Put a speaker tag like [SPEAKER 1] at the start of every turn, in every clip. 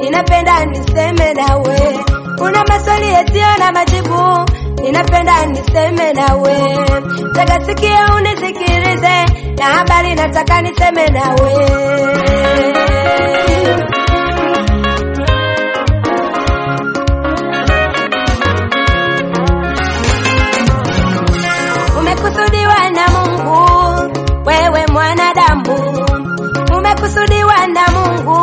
[SPEAKER 1] ninapenda niseme nawe. Una maswali yasiyo na majibu, ninapenda niseme nawe. Tega sikio unisikilize, na habari nataka niseme nawe. Umekusudiwa na Mungu, wewe mwanadamu. Umekusudiwa na Mungu,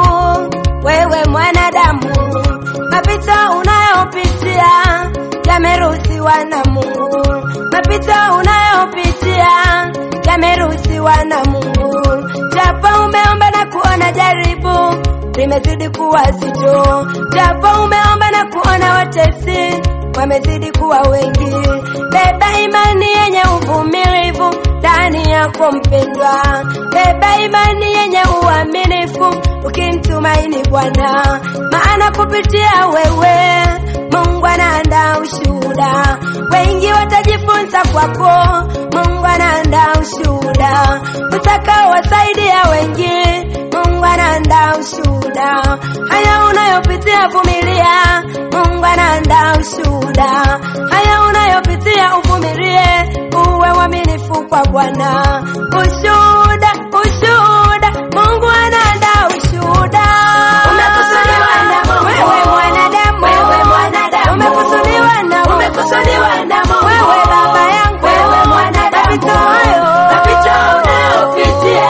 [SPEAKER 1] wewe mwanadamu. Mapito unayopitia yameruhusiwa na Mungu. Mapito unayopitia yameruhusiwa na Mungu. Japo umeomba na kuona jaribu limezidi kuwa zito, japo umeomba na kuona watesi wamezidi kuwa wengi. Beba imani yenye uvumilivu ndani yako mpendwa, beba imani yenye uaminifu ukimtumaini Bwana, maana kupitia wewe Mungu anaandaa ushuhuda, wengi watajifunza kwako. Mungu anaandaa ushuhuda utakaowasaidia wengi. Mungu anaandaa ushuhuda, haya unayopitia vumilia. Mungu anaandaa ushuhuda, haya unayopitia uvumilie, uwe mwaminifu kwa Bwana. Ushuhuda, ushuhuda, Mungu anaandaa ushuhuda. Umekusudiwa na Mungu, wewe mwanadamu, wewe mwanadamu, umekusudiwa na Mungu, umekusudiwa na Mungu, wewe baba yangu, wewe mwanadamu, mapito hayo, mapito unayopitia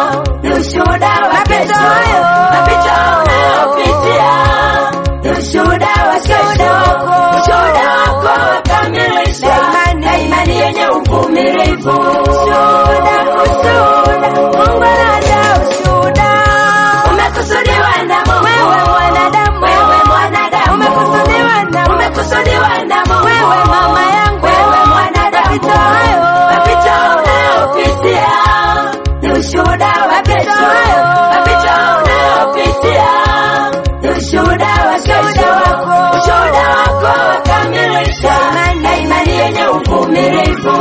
[SPEAKER 1] ni ushuhuda wa kesho, mapito unayopitia ni ushuhuda wa kesho, ushuhuda wako wakamilisha na imani yenye uvumilivu. Ushuhuda, ushuhuda, Mungu anaandaa ushuhuda. Umekusudiwa na Mungu, wewe mwanadamu, wewe mwanadamu, umekusudiwa na Mungu, umekusudiwa na Mungu, wewe mama yangu, wewe mwanadamu, mapito hayo, mapito unayopitia ni ushuhuda wa kesho, mapito unayopitia ni ushuhuda wa kesho, ushuhuda wako wakamilisha na imani yenye uvumilivu.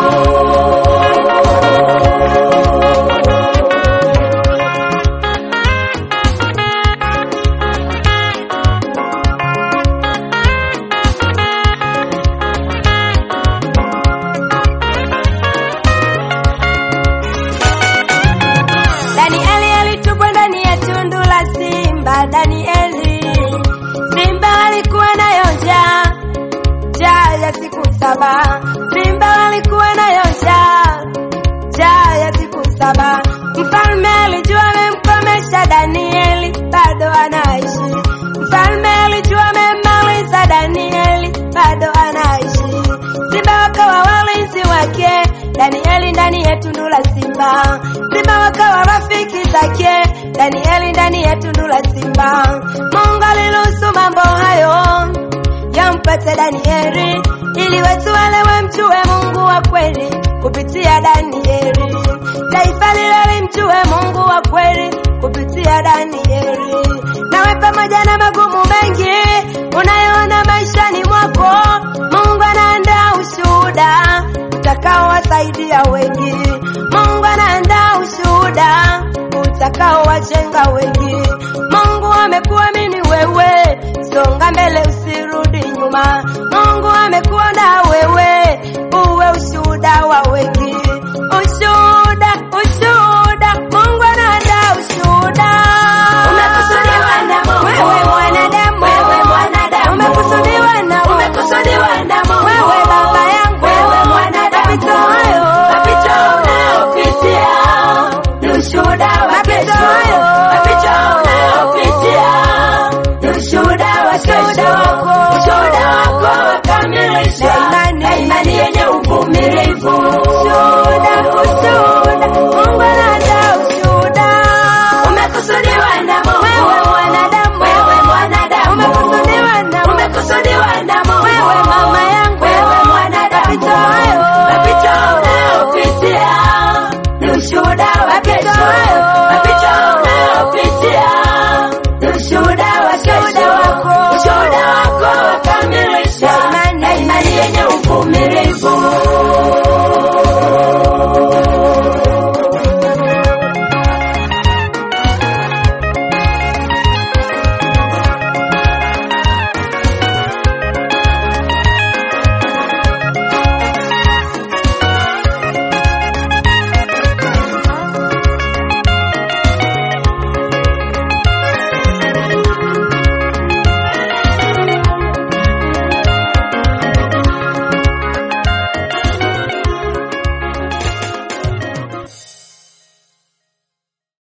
[SPEAKER 1] Danieli alitupwa ndani ya tundu la simba. Danieli, simba walikuwa nayo njaa, njaa ya siku saba. Simba walikuwa nayo njaa, njaa ya siku saba. Mfalme alijua amemkomesha Danieli, bado anaishi. Mfalme alijua amemmaliza Danieli, bado anaishi. Simba wakawa walinzi wake Danieli ndani ya tundu la simba. Simba wakawa rafiki zake Danieli ndani ya tundu la simba. Mungu aliruhusu mambo hayo yampate Danieli ili watu wale wamjue Mungu wa kweli kupitia Danieli. Taifa lile limjue Mungu wa kweli kupitia Danieli. Nawe pamoja na magumu mengi unayoona maishani mwako, Mungu anaandaa ushuhuda utakaowasaidia wengi. Mungu anaandaa ushuhuda utakaowajenga wengi.